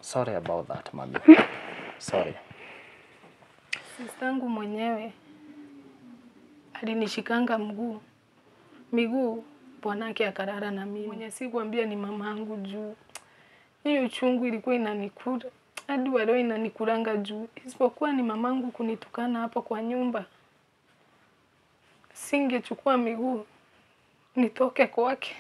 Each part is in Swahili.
Sorry about that, mami. Sorry. Sistangu mwenyewe alinishikanga mguu miguu, bwanake akarara na mimi. Mwenye sikuambia ni mamangu juu hiyo uchungu ilikuwa inanikura hadi wa leo inanikuranga juu, isipokuwa ni mamangu kunitukana hapo kwa nyumba, singechukua miguu nitoke kwake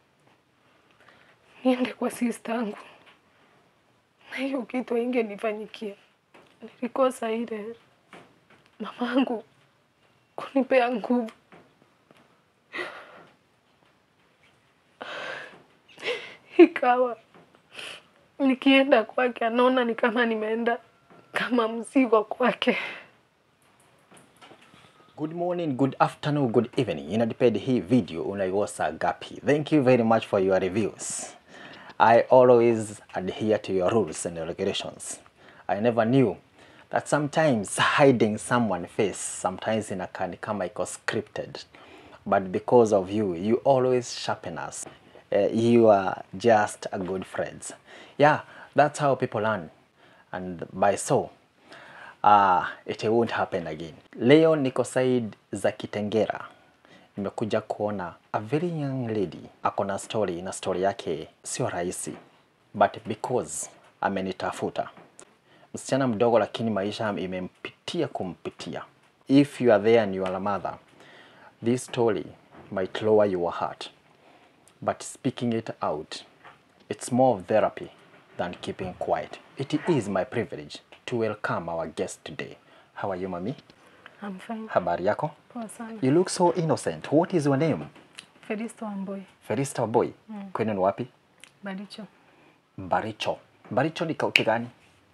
niende kwa sistangu, na hiyo kitu ingenifanyikia. Nilikosa ile mamangu kunipea nguvu. Ikawa nikienda kwake anaona ni kama nimeenda kama mzigo kwake. Good morning, good afternoon, good evening. Inadepend hii video unaikosa gapi. Thank you very much for your reviews. I always adhere to your rules and regulations. I never knew that sometimes hiding someone face sometimes inakaa ni kama iko scripted. But because of you, you always sharpen us. Uh, you are just a good friends. Yeah, that's how people learn. And by so, uh, it won't happen again. Leo niko side za Kitengera, nimekuja kuona a very young lady ako na story, na story yake sio rahisi, but because amenitafuta msichana mdogo, lakini maisha imempitia kumpitia. If you are there and you are a mother, this story might lower your heart, but speaking it out, it's more of therapy than keeping quiet. It is my privilege to welcome our guest today. How are you, mami? I'm fine. Habari yako? Poa sana. You look so innocent. What is your name? Felisto Wamboi, Felista Wamboi. Kwenu ni wapi? Baricho. Mbaricho. Mbaricho ni kaunti gani?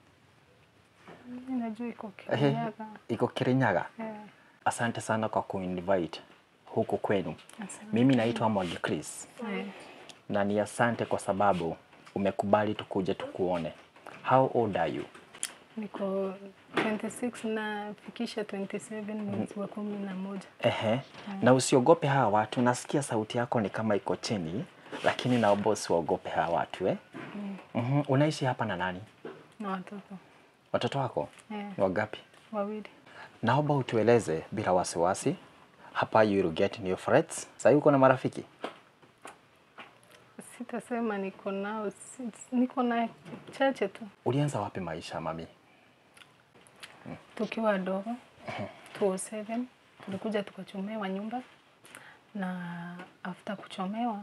Mimi najua iko Ehe, Kirinyaga. Iko Kirinyaga. Eh, Asante sana kwa kuinvite huku kwenu. asante. Mimi naitwa Mwangi Chris Eh, na ni asante kwa sababu umekubali tukuje tukuone. How old are you? niko 26 na fikisha 27 mwezi wa kumi na moja. Ehe. Na usiogope hawa watu, nasikia sauti yako ni kama iko chini, lakini naomba usiogope hawa watu eh? Mhm. Unaishi hapa na nani? na watoto Watoto wako eh, ni wangapi? wawili. Naomba utueleze bila wasiwasi. Hapa you will get new friends. Sasa uko na marafiki? Sitasema niko nao, si- niko na chache tu. Ulianza wapi maisha mami? Tukiwa wadogo 2007 tulikuja tukachomewa nyumba, na after kuchomewa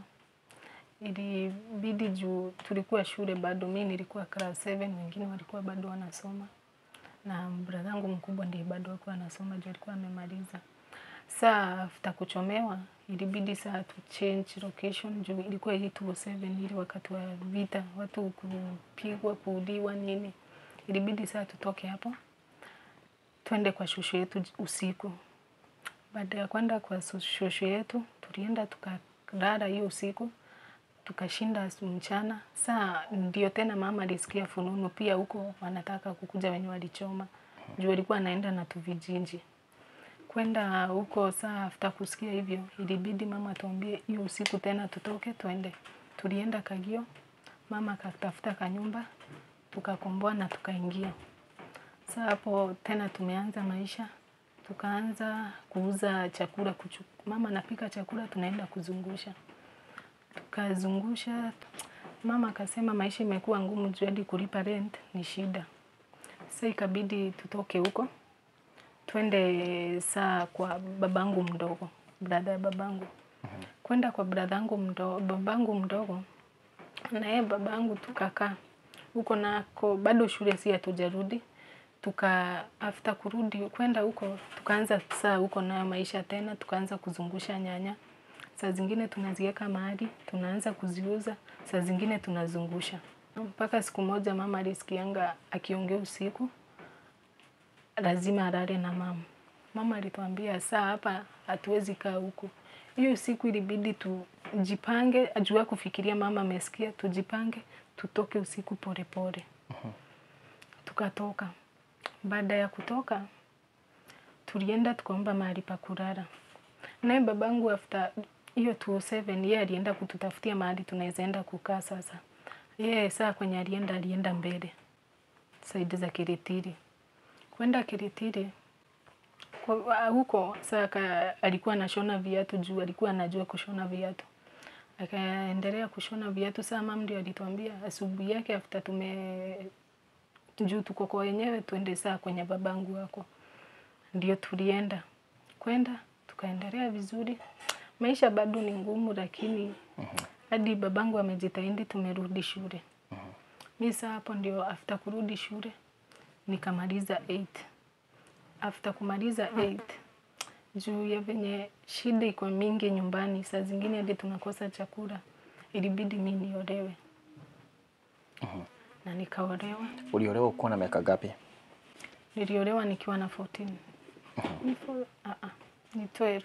ilibidi juu tulikuwa shule bado, mi nilikuwa class 7, wengine walikuwa bado wanasoma, na brother yangu mkubwa ndiye bado alikuwa anasoma juu alikuwa amemaliza. Saa after kuchomewa ilibidi saa tu change location juu ilikuwa hii 207 ile wakati wa vita, watu kupigwa, kuuliwa nini, ilibidi saa tutoke hapo twende kwa shosho yetu j- usiku. Baada ya kwenda kwa so- shosho yetu, tulienda tukalala hiyo usiku, tukashinda asu- mchana. Saa ndio tena mama alisikia fununu pia huko wanataka kukuja wenye walichoma, juu alikuwa anaenda na tuvijinji kwenda huko. Saa after kusikia hivyo, ilibidi mama tuambie hiyo usiku tena tutoke twende. Tulienda Kagio, mama akatafuta kanyumba, tukakomboa na tukaingia. Sasa hapo tena tumeanza maisha, tukaanza kuuza chakula kuchu. Mama anapika chakula, tunaenda kuzungusha, tukazungusha. Mama akasema maisha imekuwa ngumu juu hadi kulipa rent ni shida. Sasa ikabidi tutoke huko twende saa kwa babangu mdogo, brada ya babangu, kwenda kwa bradangu mdogo, babangu mdogo na yeye babangu, tukakaa huko nako, bado shule si hatujarudi tuka after kurudi kwenda huko tukaanza saa huko nayo maisha tena, tukaanza kuzungusha nyanya. Saa zingine tunaziweka mahali tunaanza kuziuza, saa zingine tunazungusha mpaka siku moja mama alisikianga akiongea usiku, lazima alale na mama. Mama alituambia saa hapa hatuwezi kaa huku. Hiyo siku ilibidi tujipange, ajua kufikiria mama amesikia, tujipange tutoke usiku polepole pole. Tukatoka. Baada ya kutoka, tulienda tukaomba mahali pa kulala. Naye babangu after hiyo 207 yeye alienda kututafutia mahali tunaweza enda kukaa sasa. Yeye saa kwenye alienda alienda mbele saidi za Kiritiri. Kwenda Kiritiri kwa- huko saa ka, alikuwa anashona viatu juu alikuwa anajua kushona viatu. Akaendelea kushona viatu. Saa mam ndio alituambia asubuhi yake after tume juu tuko kwa wenyewe, tuende saa kwenye babangu wako. Ndio tulienda kwenda, tukaendelea vizuri. Maisha bado ni ngumu, lakini hadi babangu amejitahidi, tumerudi shule. Mi saa hapo ndio after kurudi shule nikamaliza 8 after kumaliza 8 juu ya venye shida iko mingi nyumbani, saa zingine hadi tunakosa chakula, ilibidi mi niolewe na nikaolewa. Uliolewa ukiwa na miaka gapi? Niliolewa nikiwa na 14 ni fo- ah, ah, ni 12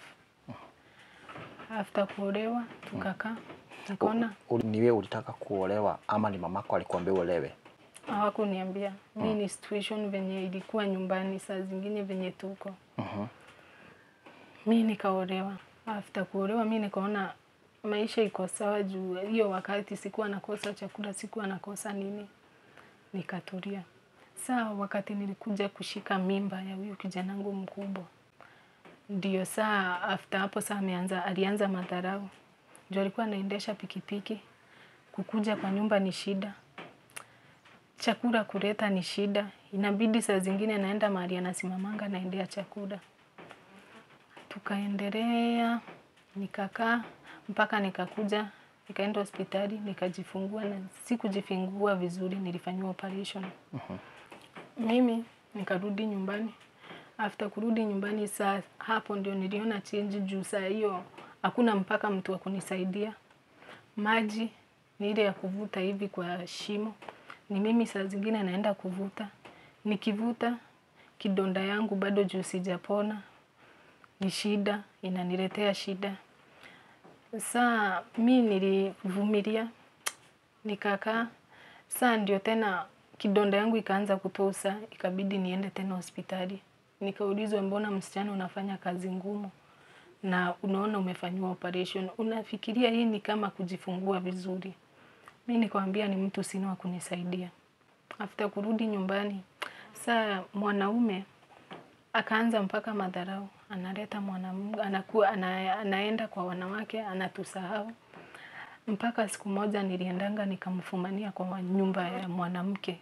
after kuolewa tukakaa, nikaona Uli- Ni wewe ulitaka kuolewa ama ni mamako alikuambia uolewe? hawakuniambia mi ni situation venye ilikuwa nyumbani, saa zingine venye tuko Mhm. mi nikaolewa. After kuolewa mi nikaona maisha iko sawa, juu hiyo wakati sikuwa nakosa chakula, sikuwa nakosa nini, nikatulia. Saa wakati nilikuja kushika mimba ya huyu kijanangu mkubwa, ndio saa after hapo saa ameanza, alianza madharau juu alikuwa anaendesha pikipiki, kukuja kwa nyumba ni shida, chakula kuleta ni shida, inabidi saa zingine naenda mahali anasimamanga naendea chakula tukaendelea nikakaa mpaka nikakuja nikaenda hospitali nikajifungua, na sikujifungua vizuri, nilifanyiwa operation. Mimi nikarudi nyumbani. After kurudi nyumbani, saa hapo ndio niliona change, juu saa hiyo hakuna mpaka mtu wa kunisaidia. Maji ni ile ya kuvuta hivi kwa shimo, ni mimi saa zingine naenda kuvuta, nikivuta kidonda yangu bado juu sijapona ni shida, inaniletea shida. Saa mi nilivumilia, nikakaa. Saa ndio tena kidonda yangu ikaanza kutosa, ikabidi niende tena hospitali. Nikaulizwa, mbona msichana unafanya kazi ngumu na unaona umefanyiwa operation, unafikiria hii ni kama kujifungua vizuri? Mi nikamwambia ni mtu sina wa kunisaidia. After kurudi nyumbani, saa mwanaume akaanza mpaka madharau, analeta mwanamke, anakuwa ana, anaenda kwa wanawake, anatusahau. Mpaka siku moja niliendanga nikamfumania kwa nyumba ya mwanamke.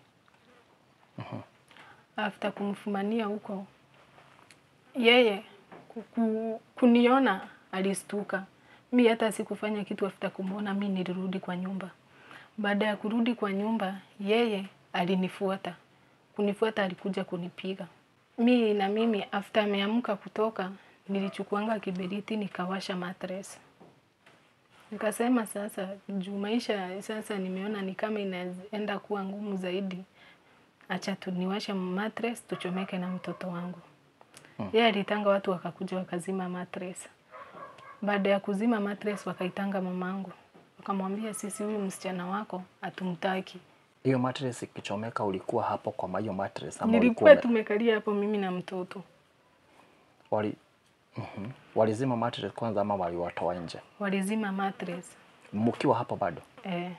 After kumfumania huko, yeye kuku, kuniona alistuka. Mi hata sikufanya kitu. After kumwona mi nilirudi kwa nyumba. Baada ya kurudi kwa nyumba, yeye alinifuata. Kunifuata alikuja kunipiga mi na mimi after ameamka kutoka, nilichukuanga kiberiti nikawasha mattress. Nikasema sasa, juu maisha sasa nimeona ni kama inaenda kuwa ngumu zaidi, acha tu niwashe mattress tuchomeke na mtoto wangu. Yeye alitanga watu wakakuja wakazima mattress. Baada ya kuzima mattress, wakaitanga mamangu, wakamwambia sisi, huyu msichana wako hatumtaki. Hiyo mattress ikichomeka ulikuwa hapo kwa hiyo mattress ama Nilikuwa ulikuwa tumekalia hapo mimi na mtoto. wali Mhm. Walizima mattress kwanza ama waliwatoa nje? Walizima mattress. Mkiwa hapo bado? Eh,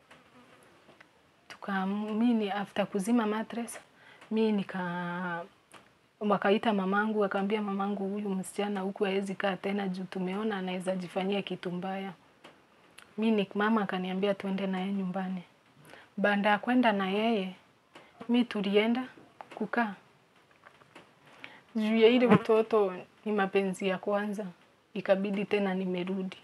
tuka mimi after kuzima mattress mi nika wakaita mamangu, akaambia mamangu, huyu msichana huku hawezi kaa tena juu tumeona anaweza jifanyia kitu mbaya. Mi ni mama akaniambia tuende naye nyumbani. Baada ya kwenda na yeye, mi tulienda kukaa juu ya ile mtoto ni mapenzi ya kwanza, ikabidi tena nimerudi.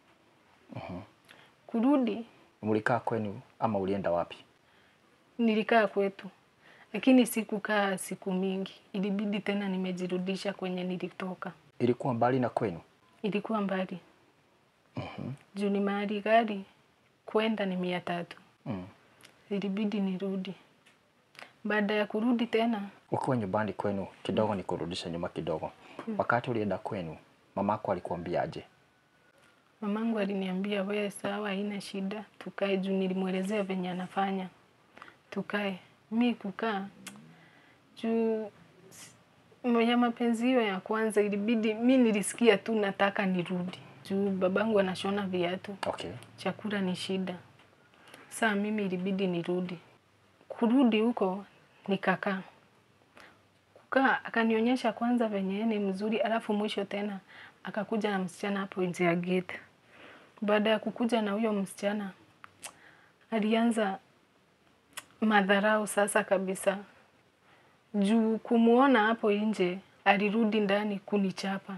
Kurudi Mlikaa kwenu ama ulienda wapi? nilikaa kwetu, lakini sikukaa siku mingi, ilibidi tena nimejirudisha kwenye nilitoka. Ilikuwa mbali na kwenu? Ilikuwa mbali juu ni mahali gari kwenda ni mia tatu, Mm. ilibidi nirudi. Baada ya kurudi tena, Ukiwa nyumbani kwenu kidogo, ni kurudisha nyuma kidogo. Wakati ulienda kwenu, mamako alikuambia aje? mamangu aliniambia we, sawa, haina shida, tukae juu nilimwelezea venye anafanya, tukae. Mi kukaa juu s- ya mapenzi hiyo ya kwanza, ilibidi mi nilisikia tu nataka nirudi juu babangu anashona viatu, Okay. chakula ni shida. Saa mimi ilibidi nirudi. Kurudi huko nikakaa. Kukaa akanionyesha kwanza venye yeye ni mzuri, alafu mwisho tena akakuja na msichana hapo nje ya gate. Baada ya kukuja na huyo msichana alianza madharau sasa kabisa. Juu kumuona hapo nje alirudi ndani kunichapa.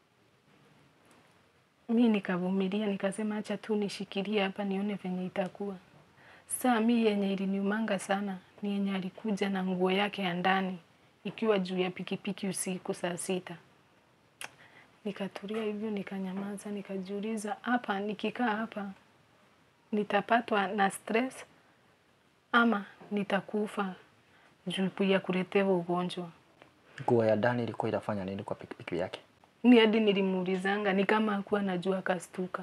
Mi nikavumilia, nikasema acha tu nishikilie hapa nione venye itakuwa. Saa mi yenye iliniumanga sana ni yenye alikuja na nguo yake ya ndani ikiwa juu ya pikipiki usiku saa sita. Nikatulia hivyo, nikanyamaza, nikajiuliza, hapa nikikaa hapa nitapatwa na stress ama nitakufa juu ya kuletewa ugonjwa. Nguo ya ndani ilikuwa inafanya nini kwa pikipiki yake? Mi hadi nilimuulizanga, ni kama hakuwa anajua, akastuka.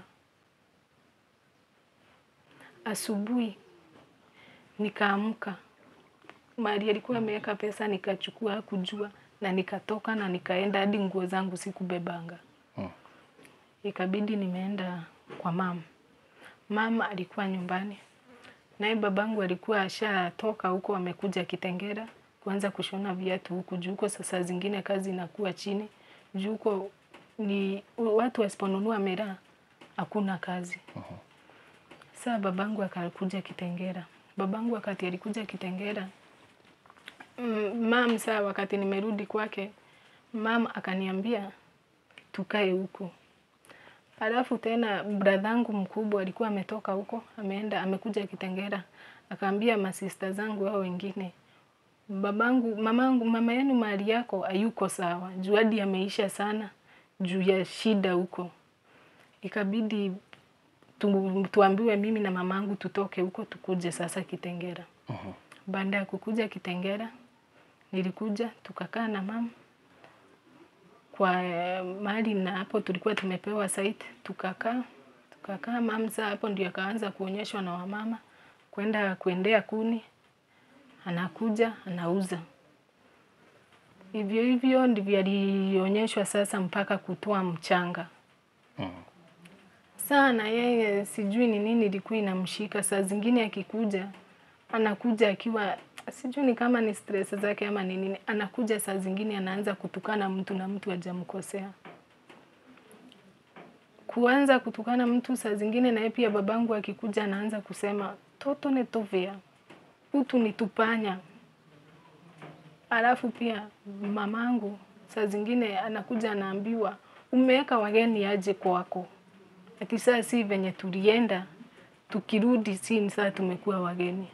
Asubuhi nikaamka, mahali alikuwa ameweka pesa nikachukua, hakujua na nikatoka na nikaenda, hadi nguo zangu sikubebanga. Hmm. Ikabidi nimeenda kwa mama. Mama alikuwa nyumbani, naye babangu alikuwa ashatoka huko, amekuja Kitengera kuanza kushona viatu huku juu. Huko sasa zingine kazi inakuwa chini juu huko ni watu wasiponunua miraa hakuna kazi. Saa babangu akakuja Kitengera. Babangu wakati alikuja Kitengera, mm, mam, saa wakati nimerudi kwake, mam akaniambia tukae huku. Alafu tena bradhangu mkubwa alikuwa ametoka huko, ameenda amekuja Kitengera, akaambia masista zangu hao wengine, babangu, mamangu, mama yenu mahali yako hayuko sawa, juu hadi ameisha sana juu ya shida huko. Ikabidi tu, tuambiwe mimi na mamangu tutoke huko tukuje sasa Kitengera. Baada ya kukuja Kitengera, nilikuja tukakaa na mama kwa eh, mahali na hapo tulikuwa tumepewa site, tukakaa tukakaa. Mama saa hapo ndio akaanza kuonyeshwa na wamama kwenda kuendea kuni, anakuja anauza. Hivyo hivyo ndivyo alionyeshwa sasa mpaka kutoa mchanga sana. Yeye sijui ni nini ilikuwa inamshika, saa zingine akikuja anakuja akiwa sijui ni kama ni stress zake ama ni nini, anakuja saa zingine anaanza kutukana mtu na mtu hajamkosea. Kuanza kutukana mtu saa zingine, naye pia babangu akikuja anaanza kusema toto netovea utu nitupanya. Alafu pia mamangu saa zingine anakuja anaambiwa umeweka wageni aje kwako, ati saa si venye tulienda, tukirudi si saa tumekuwa wageni.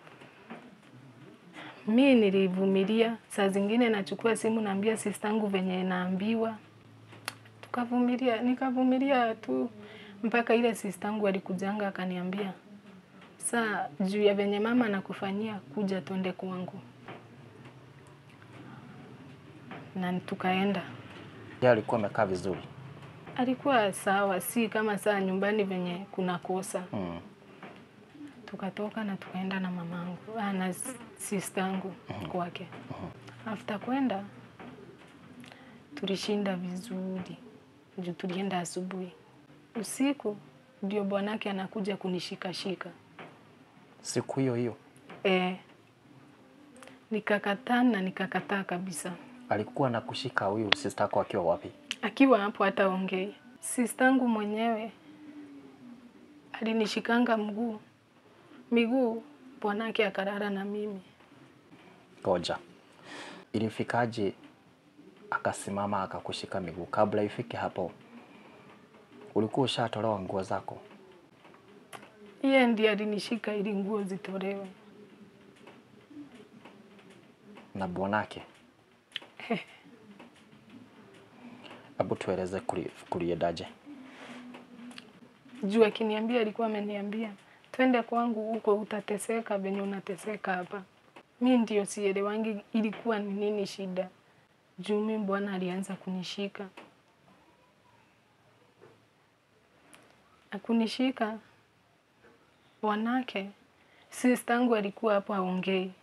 Mi nilivumilia, saa zingine nachukua simu naambia sistangu venye naambiwa, tukavumilia, nikavumilia tu mpaka ile sistangu alikujanga akaniambia, saa juu ya venye mama anakufanyia, kuja twende kwangu, na tukaenda. Yeye alikuwa amekaa vizuri. Alikuwa sawa, si kama saa nyumbani venye kuna kosa. Mm. Tukatoka na tukaenda na mamangu ah, na sistangu kwake. After kwenda tulishinda vizuri juu tulienda asubuhi. Usiku ndio bwanake anakuja kunishikashika Siku hiyo hiyo e, nikakataa na nikakataa kabisa. alikuwa na kushika huyu sister yako akiwa wapi? Akiwa hapo hata ongei. Sistangu mwenyewe alinishikanga mguu miguu, bwanake akarara na mimi. Ngoja. Ilifikaje akasimama akakushika miguu? Kabla ifike hapo, ulikuwa ushatolewa nguo zako? Yeye ndiye alinishika ili nguo zitolewe. na bwanake? Hebu tueleze kuli- kuliendaje? Juu akiniambia alikuwa ameniambia twende kwangu huko, utateseka venye unateseka hapa. Mi ndio sielewangi ilikuwa ni nini shida. Juu mi bwana alianza kunishika akunishika wanake, sistangu alikuwa hapo aongei.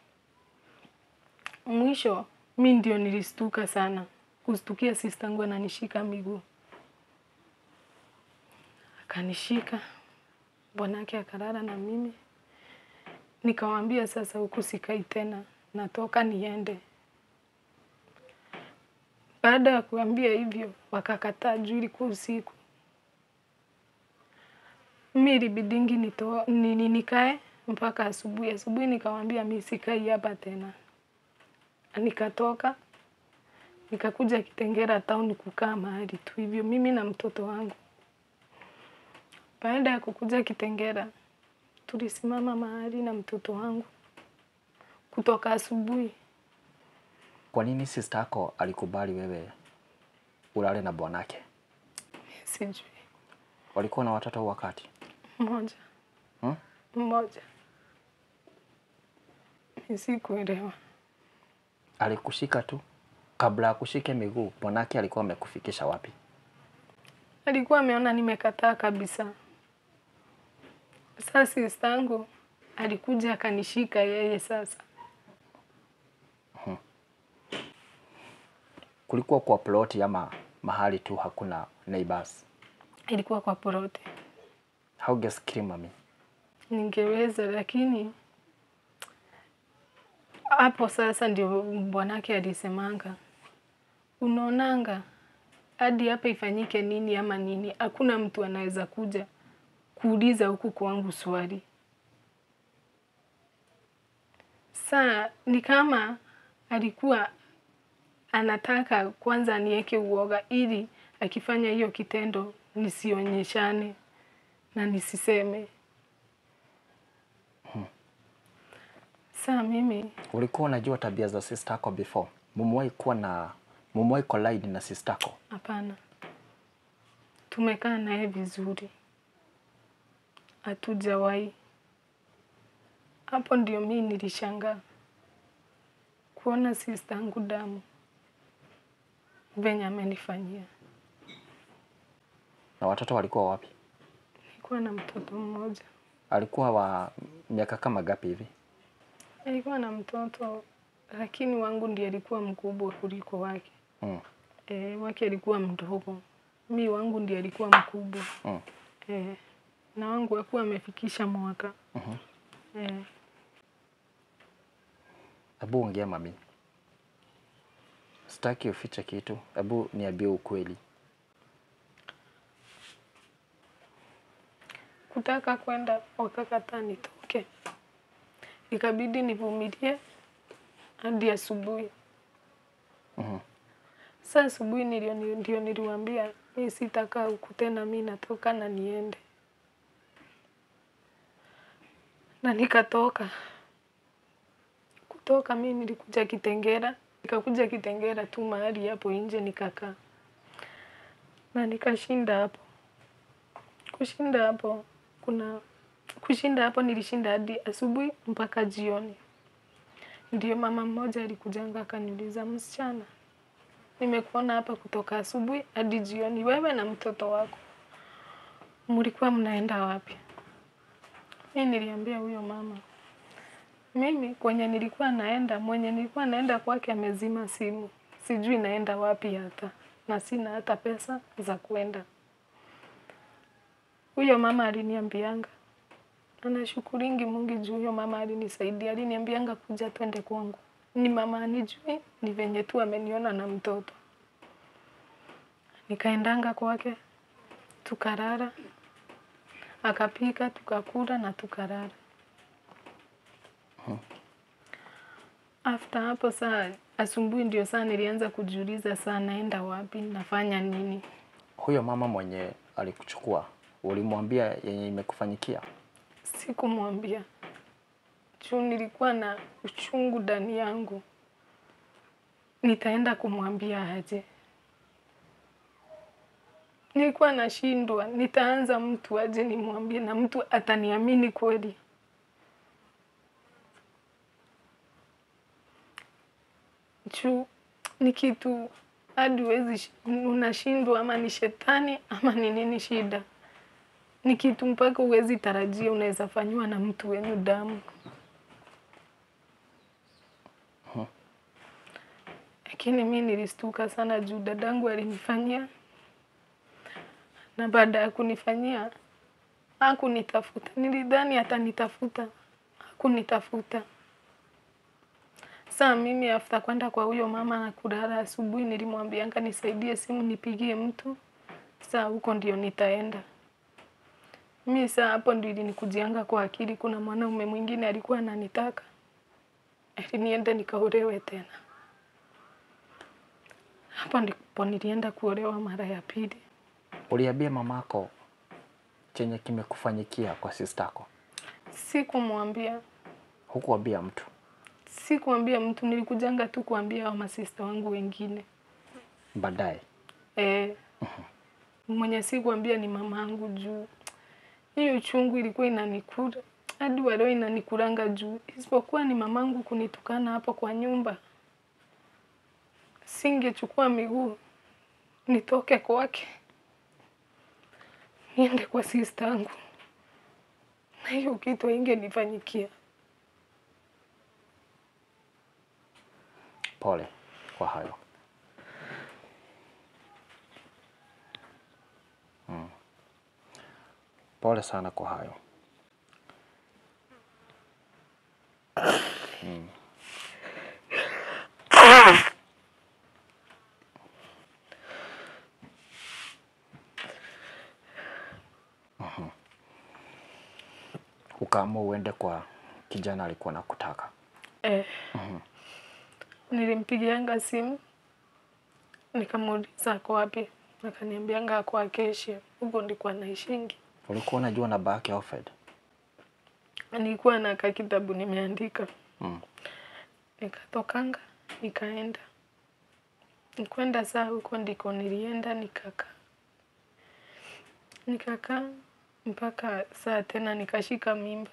Mwisho mi ndio nilistuka sana, kustukia sistangu ananishika miguu akanishika bwanake akarara na mimi, Nikamwambia sasa, huku sikai tena, natoka niende. Baada ya kuambia hivyo, wakakataa juu ilikuwa usiku. Mi ilibidingi nito, nini nikae mpaka asubuhi. Asubuhi nikamwambia mi sikai hapa tena. Nikatoka nikakuja Kitengela town kukaa mahali tu hivyo, mimi na mtoto wangu. Baada ya kukuja Kitengela, tulisimama mahali na mtoto wangu kutoka asubuhi. Kwa nini sister yako alikubali wewe ulale na bwanake? Sijui Walikuwa na watoto wakati mmoja hmm? mmoja, mi sikuelewa. Alikushika tu kabla akushike miguu, bwanake alikuwa amekufikisha wapi? Alikuwa ameona nimekataa kabisa. Sasa sister yangu alikuja akanishika yeye sasa. Kulikuwa kwa ploti ama mahali tu hakuna neighbors? Ilikuwa kwa porote. Haugesikiri mami? Ningeweza lakini hapo sasa ndio bwanake alisemanga, unaonanga hadi hapa ifanyike nini ama nini, hakuna mtu anaweza kuja kuuliza huku kwangu swali. Saa ni kama alikuwa anataka kwanza aniweke uoga ili akifanya hiyo kitendo nisionyeshane na nisiseme. Saa mimi Ulikuwa unajua tabia za sister yako before? Mumwahi kuwa na mumwahi collide na sister yako? hapana, tumekaa naye vizuri, hatujawahi. Hapo ndio mi nilishangaa kuona sista yangu damu venye amenifanyia. Na watoto walikuwa wapi? Nilikuwa na mtoto mmoja, Alikuwa wa miaka kama gapi hivi? alikuwa na mtoto lakini wangu ndiye alikuwa mkubwa kuliko wake. Mm. E, wake alikuwa mdogo, mi wangu ndiye alikuwa mkubwa. Mm. E, na wangu hakuwa amefikisha mwaka. Mhm. E, Hebu ongea mami, sitaki ufiche kitu. Hebu niambie ukweli. kutaka kwenda wakakataa nitoke, ikabidi nivumilie hadi asubuhi. Mhm. Saa asubuhi ndio ndio niliwaambia mi sitakaa huku tena, mi natoka na niende, na nikatoka. Kutoka mi nilikuja Kitengela, nikakuja Kitengela tu mahali hapo nje nikakaa na nikashinda hapo. Kushinda hapo kuna kushinda hapo nilishinda hadi asubuhi mpaka jioni. Ndio mama mmoja alikujanga akaniuliza, msichana, nimekuona hapa kutoka asubuhi hadi jioni, wewe na mtoto wako mlikuwa mnaenda wapi? Mi niliambia huyo mama, mimi kwenye nilikuwa naenda, mwenye nilikuwa naenda kwake amezima simu, sijui naenda wapi hata, na sina hata pesa za kwenda. Huyo mama aliniambianga, anashukuringi Mungu juu huyo mama alinisaidia, aliniambianga kuja twende kwangu. Ni mama anijui, ni venye tu ameniona na mtoto. Nikaendanga kwake, tukarara, akapika, tukakula na tukarara. After hapo saa asubuhi ndio saa nilianza kujiuliza saa naenda wapi, nafanya nini. Huyo mama mwenye alikuchukua ulimwambia yenye imekufanyikia? Sikumwambia juu nilikuwa na uchungu ndani yangu. Nitaenda kumwambia aje? Nilikuwa nashindwa, nitaanza mtu aje nimwambie na mtu ataniamini kweli? Juu ni kitu hadi huwezi shi- unashindwa, ama ni shetani ama ni nini shida ni kitu mpaka huwezi tarajia unaweza fanyiwa na mtu wenyu damu. Lakini mi nilistuka sana juu dadangu alinifanyia, na baada ya kunifanyia hakunitafuta. Nilidhani atanitafuta, kunitafuta. Saa mimi after kwenda kwa huyo mama na kulala, asubuhi nilimwambianga nisaidie simu nipigie mtu, saa huko ndio nitaenda. Mi saa hapo ndio ilinikujianga kwa akili, kuna mwanaume mwingine alikuwa ananitaka eti niende nikaolewe tena. Hapo ndipo nilienda kuolewa mara ya pili. Uliambia mamako chenye kimekufanyikia kwa sistako? Sikumwambia, Hukuambia mtu? sikuambia mtu, nilikujanga tu kuambia wa masista wangu wengine. Baadaye Eh, mwenye sikuambia ni mamangu juu hiyo uchungu ilikuwa inanikula hadi wa leo inanikulanga juu, isipokuwa ni mamangu kunitukana hapo kwa nyumba, singechukua miguu nitoke kwake niende kwa sista yangu, na hiyo kitu haingenifanyikia. pole kwa hayo. Mm. Pole sana kwa hayo. Mm. Mhm. Ukaamua uende kwa kijana alikuwa nakutaka. Eh, nilimpigianga simu nikamuuliza ako wapi, akaniambianga ako Acacia, huko ndiko anaishingi. Ulikuwa unajua namba yake Alfred? Nilikuwa na kakitabu nimeandika, Mm. nikatokanga nikaenda nikwenda saa huko ndiko nilienda nikakaa nikakaa mpaka saa tena nikashika mimba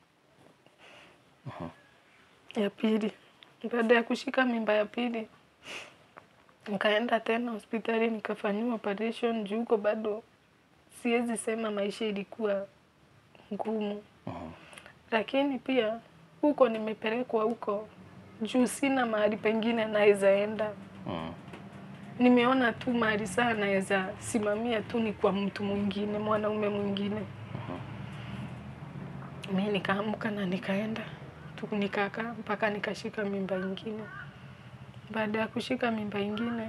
ya pili. Baada ya kushika mimba ya pili, nikaenda tena hospitali nikafanyiwa operation juu huko bado siwezi sema maisha ilikuwa ngumu, Mhm. lakini pia huko nimepelekwa huko juu sina mahali pengine naweza enda. Mm. Nimeona tu mahali saa naweza simamia tu ni kwa mtu mwingine, mwanaume mwingine. Mi nikaamka na nikaenda tu nikakaa mpaka nikashika mimba ingine. Baada ya kushika mimba ingine,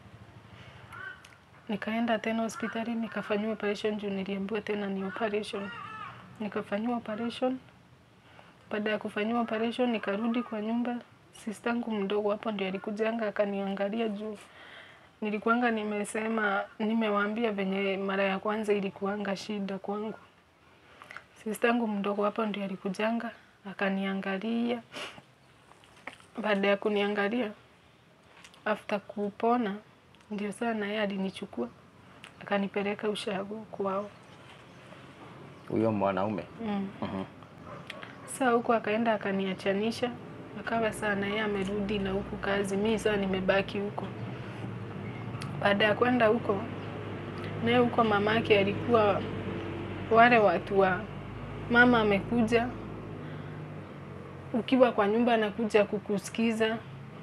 nikaenda tena hospitali nikafanyiwa operation juu niliambiwa tena ni operation. Nikafanyiwa operation. Baada ya kufanyiwa operation, nikarudi kwa nyumba. Sistangu mdogo hapo ndio alikujanga akaniangalia juu nilikuanga nimesema, nimewaambia venye mara ya kwanza ilikuanga shida kwangu. Sistangu mdogo hapo ndio alikujanga akaniangalia. Baada ya kuniangalia, after kupona, ndio saa naye alinichukua akanipeleka ushago kwao. Huyo mwanaume. Mm. Mhm. Saa huko akaenda akaniachanisha, akawa saa naye amerudi na huku kazi, mi saa nimebaki huko. Baada ya kwenda huko, naye huko mamake alikuwa wale watu wa mama amekuja, ukiwa kwa nyumba anakuja kukusikiza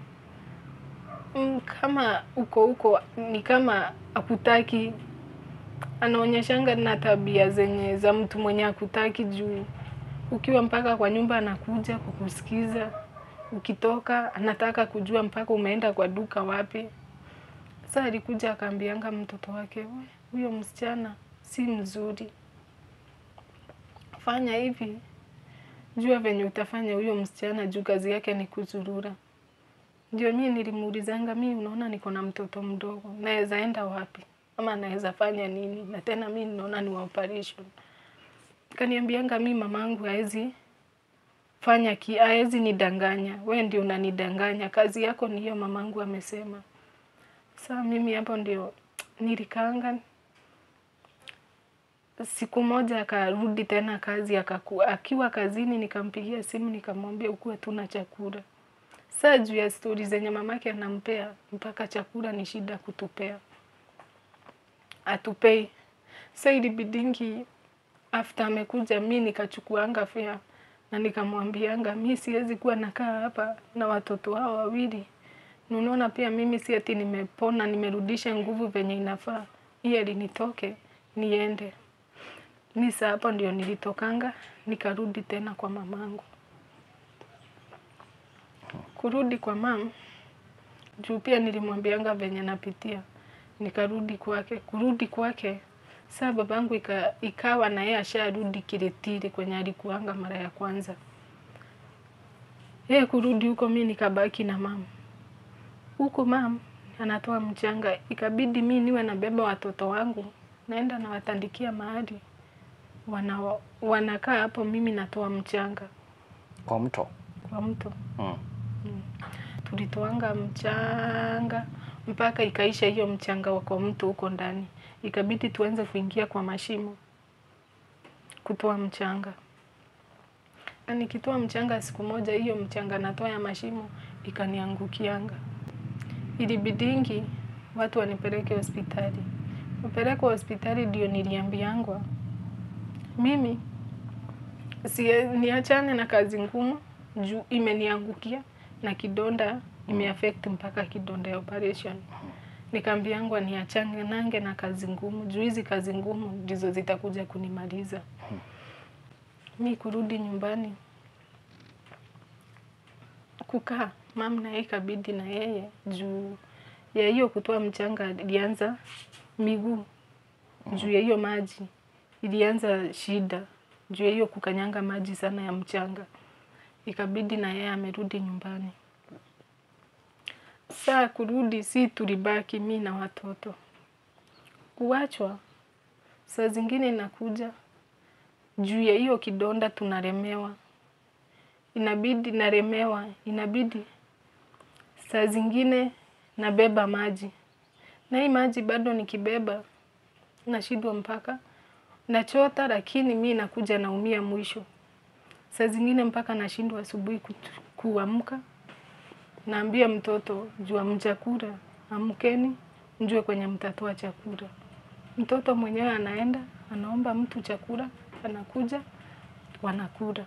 Mm, kama uko huko ni kama akutaki, anaonyeshanga na tabia zenye za mtu mwenye akutaki juu ukiwa mpaka kwa nyumba anakuja kukusikiza, ukitoka anataka kujua mpaka umeenda kwa duka wapi. Sasa alikuja akaambianga mtoto wake, "We, huyo msichana si mzuri, fanya hivi, jua venye utafanya huyo msichana juu kazi yake ni kuzurura." Ndio mi nilimuulizanga, mi unaona niko na mtoto mdogo, naweza enda wapi ama naweza fanya nini? Na tena mi naona ni wa operation. Kaniambianga mi mamangu haezi fanya ki, haezi nidanganya, we ndio unanidanganya, kazi yako ni hiyo, mamangu amesema. Saa mimi hapo ndio nilikaanga. Siku moja akarudi tena kazi akaku, akiwa kazini nikampigia simu nikamwambia ukuwe tuna chakula. Saa juu ya stori zenye mamake anampea mpaka chakula ni shida kutupea, atupei. Sa ilibidingi after amekuja, mi nikachukuanga fea na nikamwambianga mi siwezi kuwa nakaa hapa na watoto hao wawili. Na Unaona, pia mimi si ati nimepona nimerudisha nguvu venye inafaa, hiyo linitoke niende. Mi saa hapo ndio nilitokanga nikarudi tena kwa mamangu. kurudi kwa mam juu pia nilimwambianga venye napitia nikarudi kwake kurudi kwake saa babangu ika, ikawa na yeye asharudi kiretiri kwenye alikuanga mara ya kwanza yeye kurudi huko mi nikabaki na mam huko mam anatoa mchanga ikabidi mi niwe nabeba watoto wangu naenda nawatandikia mahali wana, wanakaa hapo mimi natoa mchanga Kwa mto. kwa mto Mm. tulitoanga mchanga mpaka ikaisha hiyo mchanga wa kwa mto huko ndani, ikabidi tuanze kuingia kwa mashimo kutoa mchanga. Na nikitoa mchanga, siku moja hiyo mchanga natoa ya mashimo ikaniangukianga, ilibidingi watu wanipeleke hospitali. Kupelekwa hospitali ndio niliambiangwa mimi si niachane na kazi ngumu juu imeniangukia na kidonda imeaffect mpaka kidonda ya operation. Nikaambiangwa niachane nange na kazi ngumu juu hizi kazi ngumu ndizo zitakuja kunimaliza. Mi kurudi nyumbani kukaa mam na yeye ikabidi na yeye juu ya hiyo kutoa mchanga ilianza miguu juu ya hiyo maji ilianza shida juu ya hiyo kukanyanga maji sana ya mchanga, ikabidi na yeye amerudi nyumbani. Saa kurudi, si tulibaki mi na watoto. Kuachwa saa zingine inakuja juu ya hiyo kidonda, tunalemewa, inabidi naremewa, inabidi saa zingine nabeba maji, na hii maji bado nikibeba nashindwa mpaka nachota, lakini mi nakuja naumia mwisho. Saa zingine mpaka nashindwa asubuhi kutu- kuamka, naambia mtoto juu hamjakula, amkeni mjue kwenye mtatoa chakula. Mtoto mwenyewe anaenda anaomba mtu chakula, anakuja wanakula.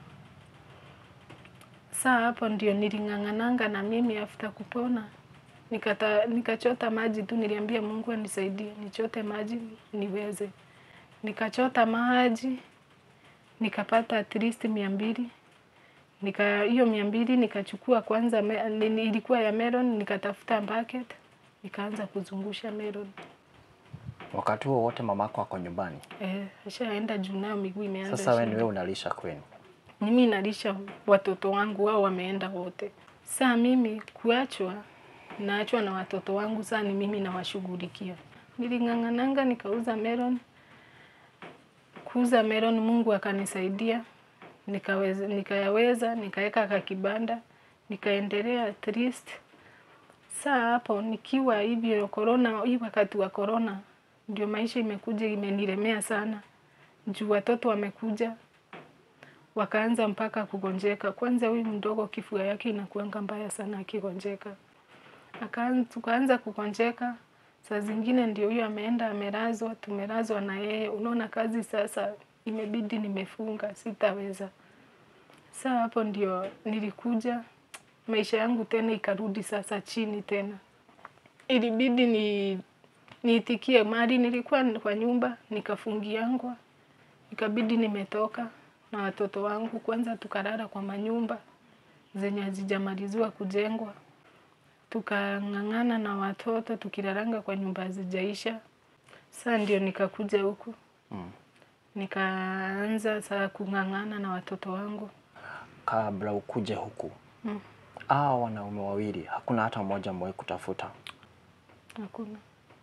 Saa hapo ndio niling'ang'ananga na mimi after kupona nikata, nikachota maji tu, niliambia Mungu anisaidie nichote maji niweze. Nikachota maji nikapata at least mia mbili nika hiyo mia mbili nikachukua kwanza me, ni- ilikuwa ya melon, nikatafuta bucket nikaanza kuzungusha melon. Wakati huo wote mamako ako nyumbani. Eh, ashaenda juu nayo miguu imeanza Sasa wewe ni shida. wewe unalisha kwenu. mimi nalisha watoto wangu, wao wameenda wote. Saa mimi kuachwa, naachwa na watoto wangu, saa ni mimi nawashughulikia. Niling'ang'ananga nikauza melon, kuuza melon, Mungu akanisaidia nikaweza, nikayaweza, nikaweka kakibanda, nikaendelea at least. Saa hapo nikiwa hivyo corona, hii wakati wa corona ndio maisha imekuja imenilemea sana, juu watoto wamekuja wakaanza mpaka kugonjeka. Kwanza huyu mdogo kifua yake inakuanga mbaya sana akigonjeka, Akaanza- tukaanza kugonjeka. Saa zingine ndio huyo ameenda amelazwa, tumelazwa na yeye. Unaona kazi sasa imebidi nimefunga, sitaweza. Saa hapo ndio nilikuja maisha yangu tena ikarudi sasa chini tena, ilibidi ni niitikie mali. Nilikuwa kwa nyumba nikafungiangwa, ikabidi nimetoka na watoto wangu. Kwanza tukalala kwa manyumba zenye hazijamaliziwa kujengwa, tukang'ang'ana na watoto tukilalanga kwa nyumba hazijaisha. Saa ndio nikakuja huku Mm. nikaanza saa kung'ang'ana na watoto wangu. Kabla ukuje huku. Mm. Hao wanaume wawili hakuna hata mmoja mwahi kutafuta. Hakuna.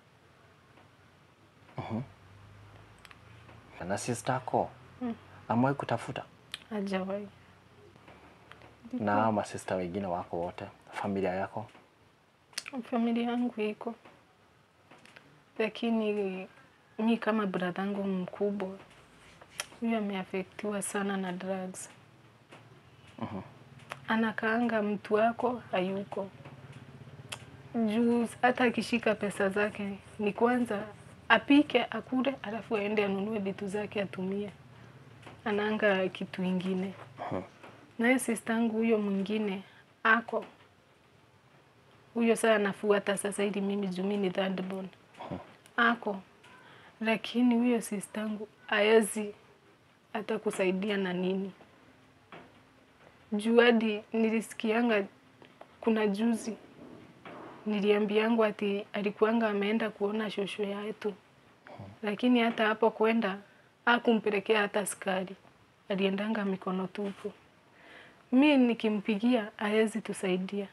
Na sister yako Mm. amwahi kutafuta. Hajawahi. Na hao masista wengine wako wote, familia yako. Familia yangu iko, lakini mi kama bradhangu mkubwa huyu ameafektiwa sana na drugs. Anakaanga mtu wako hayuko juu, hata akishika pesa zake ni kwanza apike akule, alafu aende anunue vitu zake atumie, anaanga kitu ingine. Naye sistangu huyo mwingine ako huyo saa anafuata sasa, ili mimi juu mi ni third born ako, lakini huyo sistangu haezi hata kusaidia na nini, juu hadi nilisikianga kuna juzi niliambiangu ati alikuanga ameenda kuona shosho yetu, lakini hata hapo kwenda hakumpelekea hata skari, aliendanga mikono tupu. Mi nikimpigia hawezi tusaidia.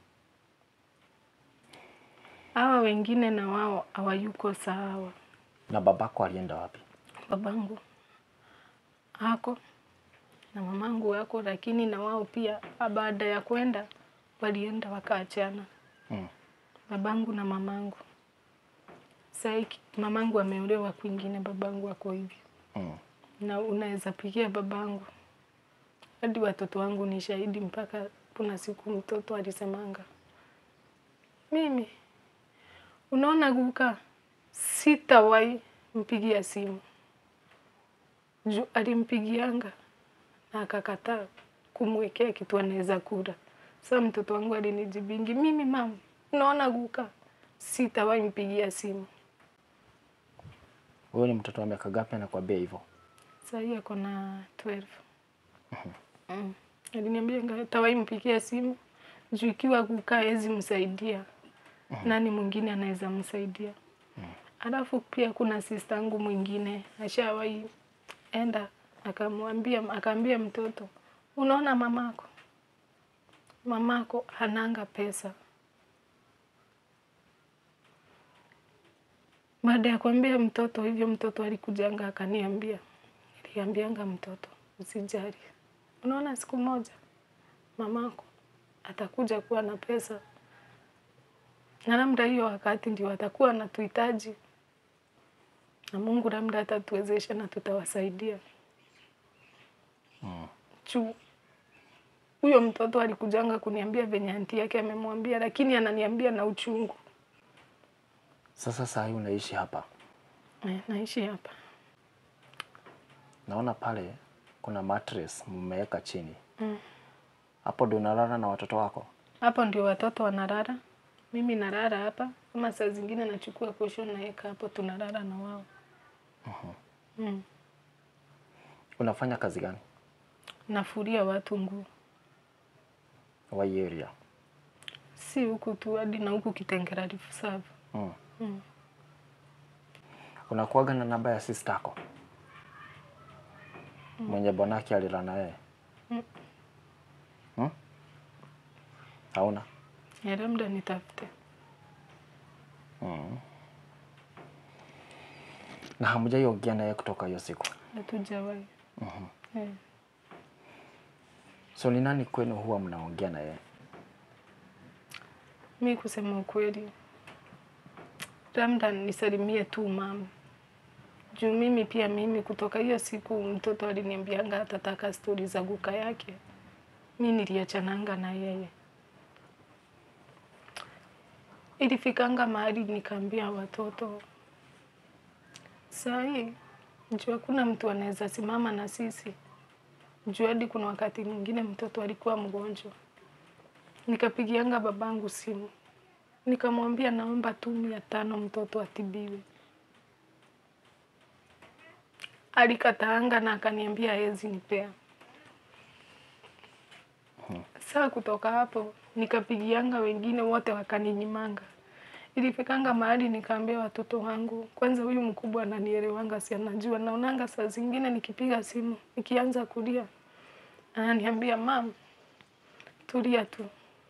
Hawa wengine na wao hawayuko sawa. Na babako alienda wapi? Babangu ako na mamangu wako, lakini na wao pia baada ya kwenda walienda wakaachana, Mm. babangu na mamangu. Sai mamangu ameolewa kwingine, babangu ako hivyo, Mm. na unaweza pigia babangu hadi watoto wangu ni shahidi. Mpaka kuna siku mtoto alisemanga, mimi unaona guka, sitawahi mpigia simu juu alimpigianga na akakataa kumwekea kitu anaweza kula. Sasa mtoto wangu alinijibingi, mimi mama, unaona guka, sitawahi mpigia simu. Wewe ni mtoto wa miaka gapi anakuambia hivyo? Saa hii ako na 12. Mm. Aliniambia hatawahi mpigia simu juu ikiwa kukaa hezi msaidia, nani mwingine anaweza msaidia? Alafu pia kuna sista yangu mwingine ashawahi enda akamwambia, akaambia mtoto, unaona mamako, mamako hananga pesa. Baada ya kuambia mtoto hivyo, mtoto alikujanga akaniambia, niliambianga mtoto usijali, unaona siku moja mamako atakuja kuwa na pesa, na labda hiyo wakati ndio atakuwa anatuhitaji, na Mungu labda atatuwezesha na tutawasaidia Mm. juu huyo mtoto alikujanga kuniambia venye anti yake amemwambia, lakini ananiambia na uchungu. Sasa saa hii unaishi hapa, Eh, naishi hapa naona pale kuna mattress mmeweka chini Mm. hapo, ndio unalala na watoto wako? hapo ndio watoto wanalala, mimi nalala hapa, ama saa zingine nachukua kosho naweka hapo, tunalala na wao. Mm. Unafanya kazi gani Nafuria watu nguo, wa hii area? si huku tu, hadi na huku Kitengela Reef Serve. Mm. Mm. Unakuaga na namba ya sister yako mwenye bwanake alila na yeye? Mm. Hmm? Hauna? Ya labda nitafute. Mm. Na hamjaiongea naye kutoka hiyo siku? Hatujawahi. Eh. So ni nani kwenu huwa mnaongea na yeye? Mi kusema ukweli, labda nisalimie tu mama juu mimi pia mimi kutoka hiyo siku mtoto aliniambianga atataka stori za guka yake, mi niliachananga na yeye. Ilifikanga mahali nikaambia watoto saa hii juu hakuna mtu anaweza simama na sisi juu, hadi kuna wakati mwingine mtoto alikuwa mgonjwa nikapigianga babangu simu nikamwambia naomba tu mia tano mtoto atibiwe. Alikataanga na akaniambia hawezi nipea. Saa kutoka hapo nikapigianga wengine wote wakaninyimanga. Ilifikanga mahali nikaambia watoto wangu, kwanza huyu mkubwa ananielewanga, si anajua. Naonanga saa zingine nikipiga simu nikianza kulia, ananiambia mam, tulia tu.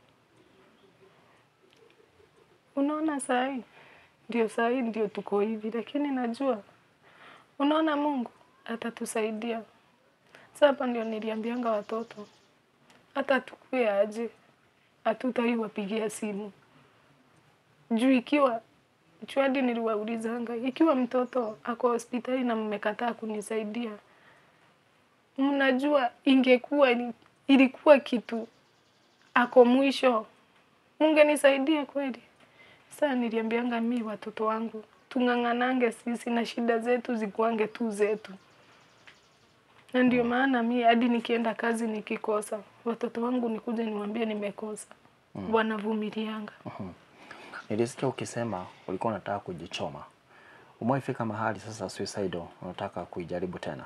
Unaona saa hii ndio saa hii ndio tuko hivi, lakini najua unaona Mungu atatusaidia. Sasa hapa ndio niliambianga watoto hata tukue aje, hatutai wapigia simu juu ikiwa juu hadi niliwaulizanga ikiwa mtoto ako hospitali na mmekataa kunisaidia, mnajua ingekuwa ili- ilikuwa kitu ako mwisho, mungenisaidia kweli? Sasa niliambianga mi watoto wangu tung'ang'anange sisi na shida zetu zikuange tu zetu, na ndio maana mi hadi nikienda kazi nikikosa, watoto wangu nikuja niwaambie nimekosa, wanavumilianga. Nilisikia ukisema ulikuwa unataka kujichoma. Umewaifika mahali sasa suicidal unataka kuijaribu tena?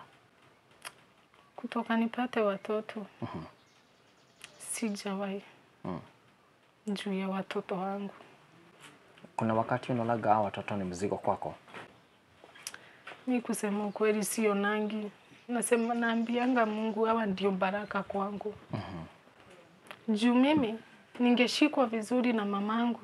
Kutoka nipate watoto sijawahi. Mm. juu ya watoto wangu. Kuna wakati unaonaga hawa watoto ni mzigo kwako? Mi kusema ukweli sio nangi, nasema naambianga Mungu hawa ndio baraka kwangu. Juu mimi ningeshikwa vizuri na mamangu,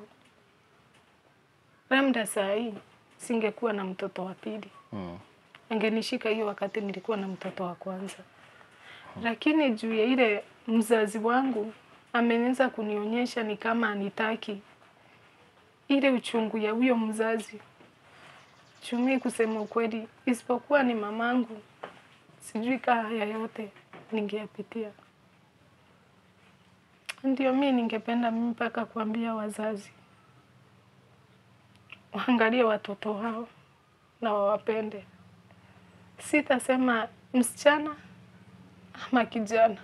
labda saa hii singekuwa na mtoto wa pili. Mm. Angenishika hiyo wakati nilikuwa na mtoto wa kwanza, lakini juu ya ile mzazi wangu ameweza kunionyesha ni kama anitaki ile uchungu ya huyo mzazi. Chumi kusema ukweli, isipokuwa ni mamangu, sijui kaa haya yote ningeyapitia. Ndio mi ningependa mimi mpaka kuambia wazazi waangalie watoto wao na wawapende. Sitasema msichana ama kijana.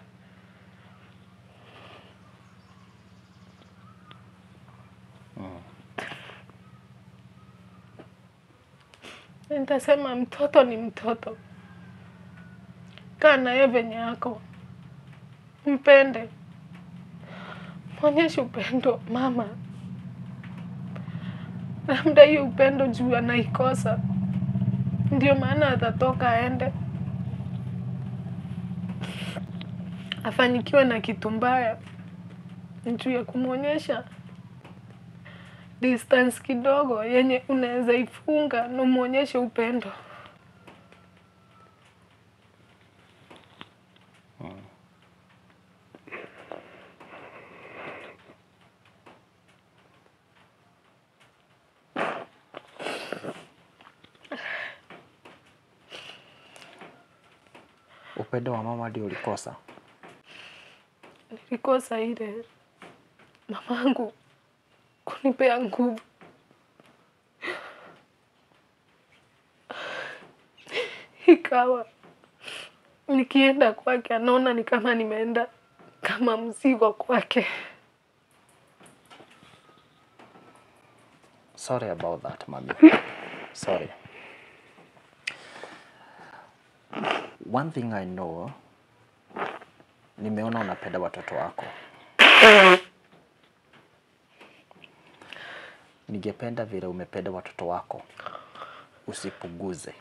Nitasema mtoto ni mtoto, kaa naye venye yako, mpende, mwonyeshe upendo mama. Labda hiyo upendo juu anaikosa, ndio maana atatoka aende afanyikiwe na kitu mbaya, juu ya kumwonyesha distance kidogo yenye unaweza ifunga na umwonyeshe upendo. Upendo wa mama ndio ulikosa? Nilikosa ile mamangu kunipea nguvu. Ikawa nikienda kwake anaona ni kama nimeenda kama mzigo kwake. Sorry about that, mommy. Sorry. One thing I know, nimeona unapenda watoto wako. Ningependa vile umependa watoto wako usipuguze.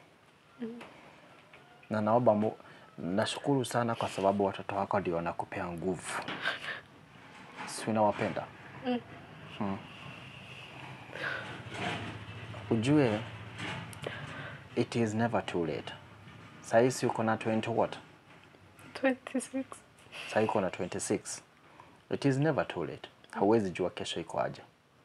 Na naomba mu, nashukuru sana kwa sababu watoto wako ndio wanakupea nguvu. Si unawapenda? Hmm. Ujue it is never too late. Sahisi uko na 20 what? 26. Sahii uko na 26. It is never too late. Hauwezi jua kesho iko aje.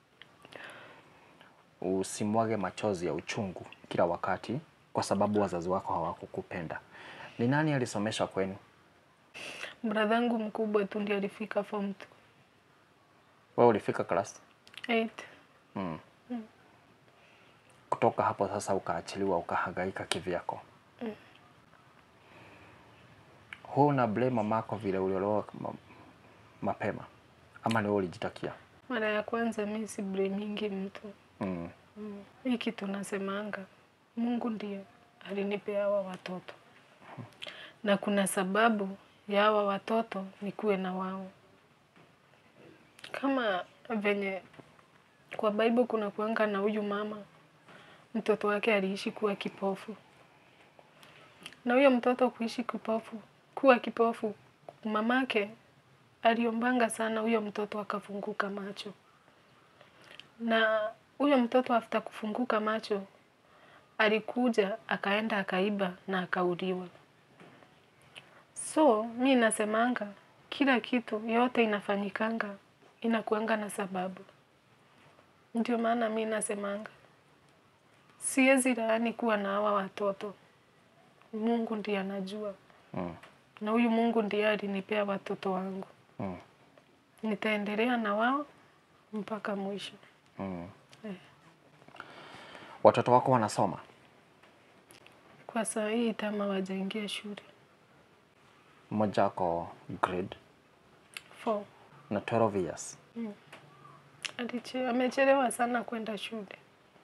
Usimwage machozi ya uchungu kila wakati kwa sababu wazazi wako hawakukupenda. Ni nani alisomesha kwenu? Bradhangu mkubwa tu ndiye alifika form Wewe ulifika class? 8. Mm. Kutoka hapo sasa ukaachiliwa ukahangaika kivyako. Huu una blame mamako vile uliolewa ma, mapema ama ni wewe ulijitakia? Mara ya kwanza mi si blamingi mtu. Mm. Hii kitu nasemanga, Mungu ndiye alinipea hawa watoto, na kuna sababu ya hawa watoto nikuwe na wao. Kama venye kwa Bible kuna kuanga na huyu mama, mtoto wake aliishi kuwa kipofu, na huyo mtoto kuishi kipofu, kuwa kipofu, mamake aliombanga sana huyo mtoto akafunguka macho na huyo mtoto after kufunguka macho alikuja akaenda akaiba na akauliwa. So mi nasemanga kila kitu yote inafanyikanga inakuanga na sababu. Ndio maana mi nasemanga siwezi laani kuwa na hawa watoto. Mungu ndiye anajua, Mm. na huyu Mungu ndiye alinipea watoto wangu. Mm. Nitaendelea na wao mpaka mwisho. Mm. Eh. Watoto wako wanasoma? Kwa saa hii tama wajaingia shule Mmoja ako grade Four. na 12 years. Aliche, amechelewa sana kwenda shule.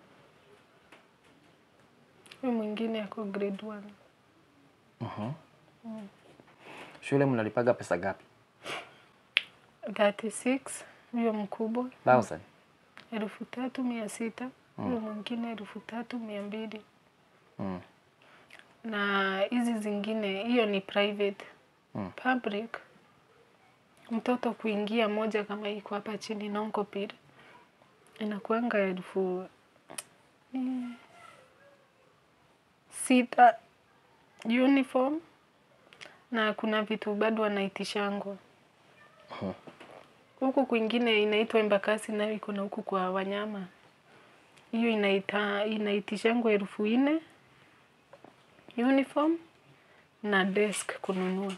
Huyu mwingine ako grade one. Mhm. Shule mnalipaga pesa gapi? 36 huyo mkubwa thousand elfu tatu mia sita huyo mwingine elfu tatu mia mbili mm. na hizi zingine hiyo ni private Mm. public mtoto kuingia moja kama iko hapa chini nonkopir inakuanga elfu mm, sita uniform na kuna vitu bado wanaitishangwa huku kwingine inaitwa embakasi nayo iko na huku kwa wanyama hiyo inaita inaitishangwa elfu nne uniform na desk kununua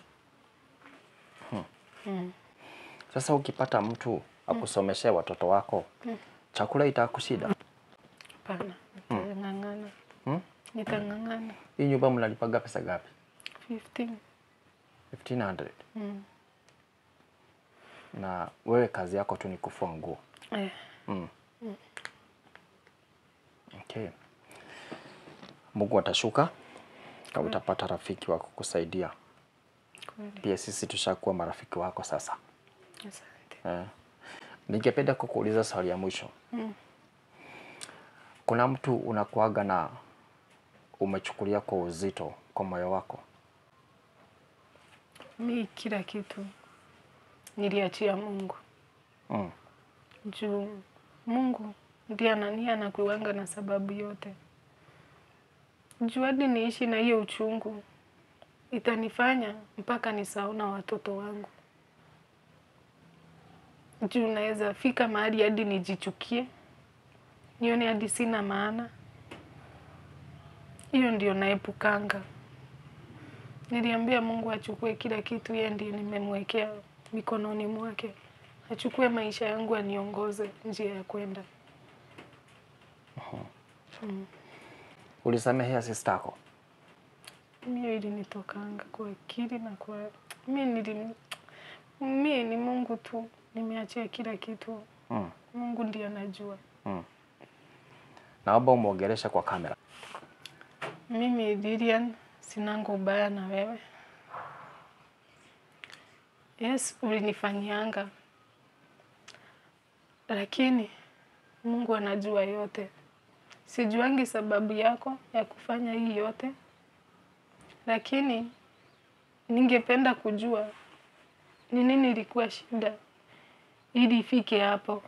mm. Sasa ukipata mtu akusomeshe watoto wako chakula itakushida? Hapana, nitang'ang'ana Hmm? nitang'ang'ana Hii nyumba mnalipaga pesa gapi? 15 1500 mm. na wewe kazi yako tu ni kufua nguo. eh, Mm. Okay. Mungu atashuka kama utapata rafiki wa kukusaidia. kweli Pia sisi tushakuwa marafiki wako sasa. asante Eh. Ningependa kukuuliza swali ya mwisho. Mm. Kuna mtu unakuaga na umechukulia kwa uzito kwa moyo wako? mi kila kitu niliachia Mungu Mm. juu Mungu ndiye anania anakuwanga na sababu yote. Juu hadi niishi na hiyo uchungu itanifanya mpaka nisahau na watoto wangu. Juu naweza fika mahali hadi nijichukie, nione hadi sina maana. Hiyo ndio naepukanga. Niliambia Mungu achukue kila kitu, yeye ndiye nimemwekea mikononi mwake achukue maisha yangu aniongoze njia ya kwenda. Ulisamehea sistako? Mimi ilinitokanga kwa akili na kwa mi nili mi ni Mungu tu, nimeachia kila kitu. Mm. Mungu ndiye anajua. Mm. Naomba umwogeleshe kwa kamera. Mimi Lilian sinanga ubaya na wewe. Yes, ulinifanyianga, lakini Mungu anajua yote. Sijuangi sababu yako ya kufanya hii yote, lakini ningependa kujua ni nini ilikuwa shida ili ifike hapo.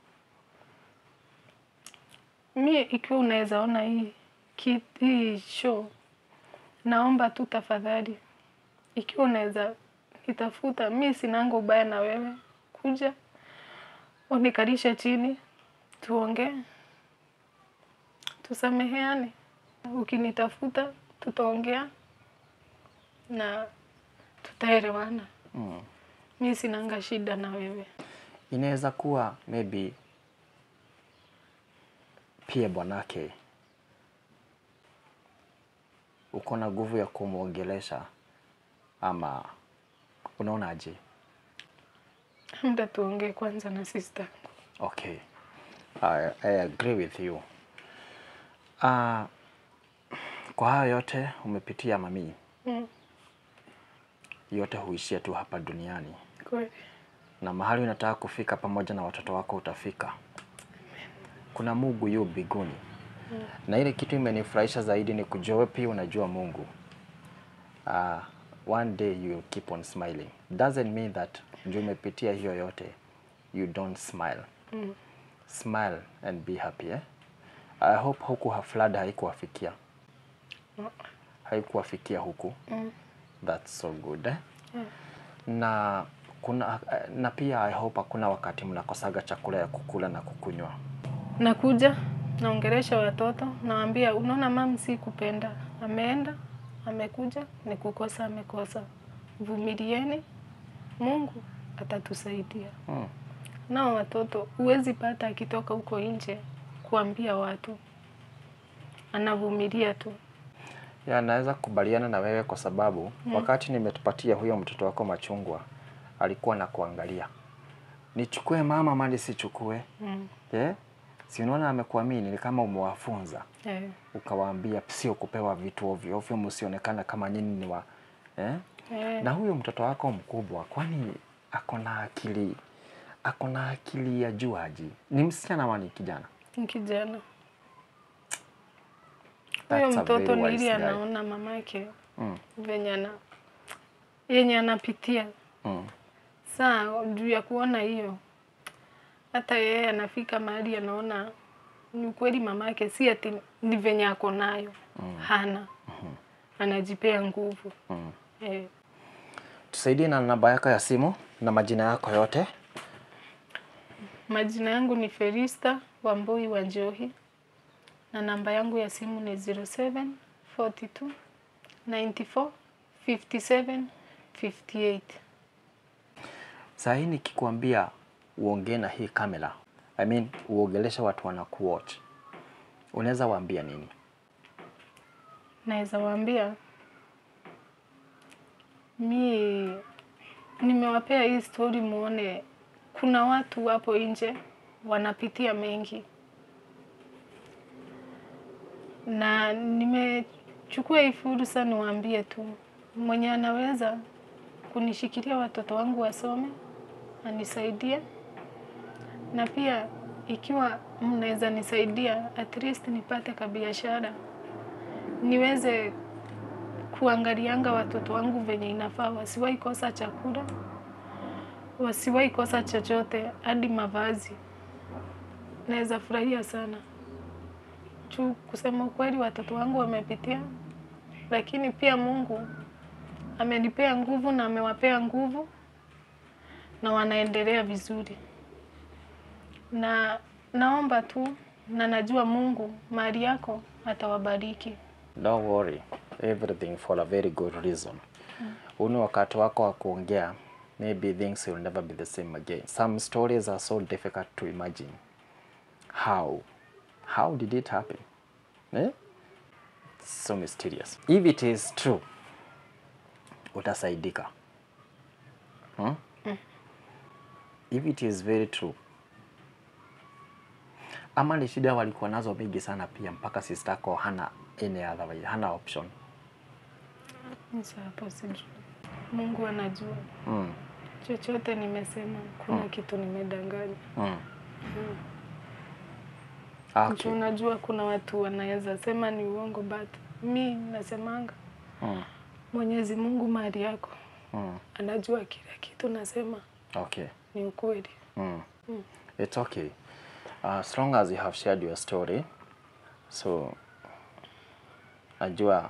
Mi ikiwa unaweza ona hii ki- hii show, naomba tu tafadhali, ikiwa unaweza nitafuta, mi sinanga ubaya na wewe, kuja unikalishe chini, tuongee, tusameheane. Ukinitafuta tutaongea na tutaelewana. Mm. Mi sinanga shida na wewe. Inaweza kuwa maybe pia bwanake uko na nguvu ya kumwongelesha ama unaonaje? Muda tuongee kwanza na sister yangu. Okay. I, I agree with you. Uh, kwa hayo yote umepitia mamii, Mm, yote huishia tu hapa duniani, kweli. na mahali unataka kufika pamoja na watoto wako utafika. Kuna Mungu yu mbinguni, na ile kitu imenifurahisha zaidi ni kujua wewe pia unajua Mungu. Uh, one day you will keep on smiling. Doesn't mean that ndio umepitia hiyo yote you don't smile. Mm. Smile and be happy eh? I hope huku ha- flood haikuwafikia Mm. haikuwafikia huku Mm. that's so good eh? Yeah. na kuna na pia I hope hakuna wakati mnakosaga chakula ya kukula na kukunywa Nakuja naongelesha watoto, nawaambia unaona, mam si kupenda, ameenda amekuja, ni kukosa amekosa, vumilieni, Mungu atatusaidia. hmm. Nao watoto huwezi pata akitoka huko nje kuambia watu, anavumilia tu. ya naweza kukubaliana na wewe kwa sababu wakati nimetupatia huyo mtoto wako machungwa alikuwa na kuangalia nichukue mama mali sichukue Mm. eh? si unaona amekuamini ni kama umewafunza Eh, ukawaambia sio kupewa vitu ovyo ovyo, msionekana kama nyinyi ni wa eh? eh, Na huyo mtoto wako mkubwa, kwani ako na akili ako na akili ya juu aje? Ni msichana ama ni kijana? Ni kijana. That's Huyo a mtoto very ni wise ili guy. anaona mamake Mm. venye ana yenye anapitia. Mm. Saa juu ya kuona hiyo, hata yeye anafika mahali anaona ni ukweli mamake si ati ni venye ako nayo hana, anajipea nguvu Mm. eh. Tusaidie na namba yako ya simu na majina yako yote. Majina yangu ni Ferista Wambui wa Njohi na namba yangu ya simu ni 07 42 94 57 58. Saa hii nikikwambia uongee na hii kamera, I mean uongeleshe watu wanakuwatch, unaweza waambia nini? Naweza waambia mi nimewapea hii story muone kuna watu wapo nje wanapitia mengi, na nimechukua hii fursa niwaambie tu, mwenye anaweza kunishikilia watoto wangu wasome anisaidie, na pia ikiwa mnaweza nisaidia at least nipate kabiashara niweze kuangalianga watoto wangu venye inafaa, wasiwahi kosa chakula, wasiwahi kosa chochote, hadi mavazi. Naweza furahia sana juu, kusema ukweli, watoto wangu wamepitia, lakini pia Mungu amenipea nguvu na amewapea nguvu na wanaendelea vizuri, na naomba tu na najua Mungu mahali yako atawabariki. Don't worry, everything for a very good reason. Huu ni wakati wako wa kuongea, maybe things will never be the same again. Some stories are so difficult to imagine. How? How did it happen? Eh? So mysterious. If it is true, utasaidika. Hmm? If it is very true, ama ni shida walikuwa nazo mingi sana pia mpaka sister yako hana any other way, hana option. Sasa hapo sijui. Mungu anajua. Mm. Chochote nimesema, kuna kitu nimedanganya. Mm. Juu Okay. unajua kuna watu wanaweza sema ni uongo, but mi nasemanga Mm. Mwenyezi Mungu mahali yako Mm. anajua kila kitu nasema Okay. ni ukweli. Mm. It's okay. Uh, as long as you have shared your story, so najua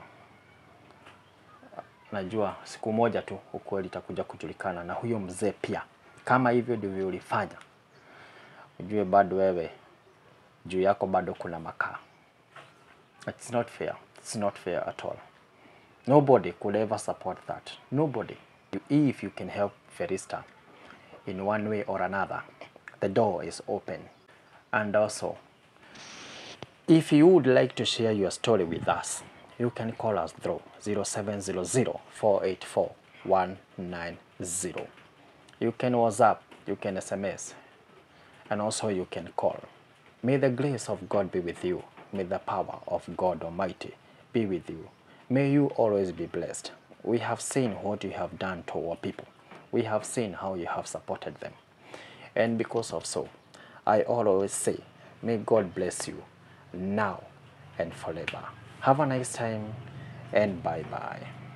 najua siku moja tu ukweli itakuja kujulikana, na huyo mzee pia, kama hivyo ndivyo ulifanya, ujue bado wewe juu yako bado kuna makaa. It's not fair. It's not fair at all. Nobody could ever support that. Nobody. You- If you can help Ferista in one way or another, the door is open. And also, if you would like to share your story with us, you can call us through 0700 484 190. You can WhatsApp, you can SMS, and also you can call. May the grace of God be with you. May the power of God Almighty be with you. May you always be blessed. We have seen what you have done to our people. We have seen how you have supported them. And because of so, I always say, may God bless you now and forever. Have a nice time and bye bye.